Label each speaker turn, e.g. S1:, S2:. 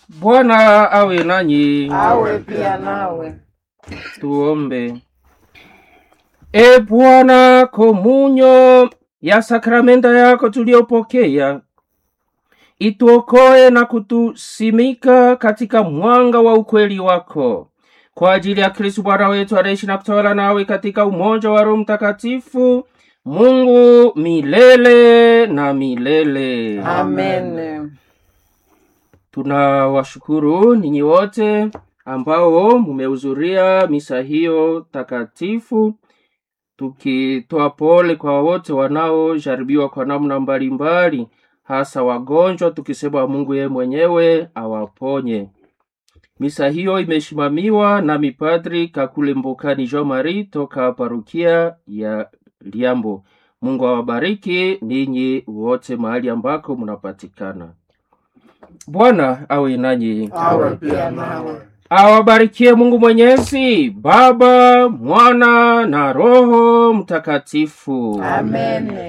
S1: Bwana awe nanyi.
S2: awe pia nawe.
S1: Tuombe. E Bwana, komunyo ya sakramenta yako tuliyopokea ituokoe na kutusimika katika mwanga wa ukweli wako kwa ajili ya Kristu Bwana wetu anaishi na kutawala nawe katika umoja wa Roho Mtakatifu, Mungu milele na milele.
S2: Amen.
S1: Tunawashukuru ninyi wote ambao mumehudhuria misa hiyo takatifu, tukitoa pole kwa wote wanaojaribiwa kwa namna mbalimbali, hasa wagonjwa, tukisema Mungu yeye mwenyewe awaponye. Misa hiyo imesimamiwa na mipadri Kakule Mbokani Jean Marie toka parukia ya Liambo. Mungu awabariki ninyi wote mahali ambako mnapatikana. Bwana awe nanyi,
S2: Awe pia nawe.
S1: awabarikie Mungu Mwenyezi, Baba, Mwana na Roho Mtakatifu.
S2: Amen.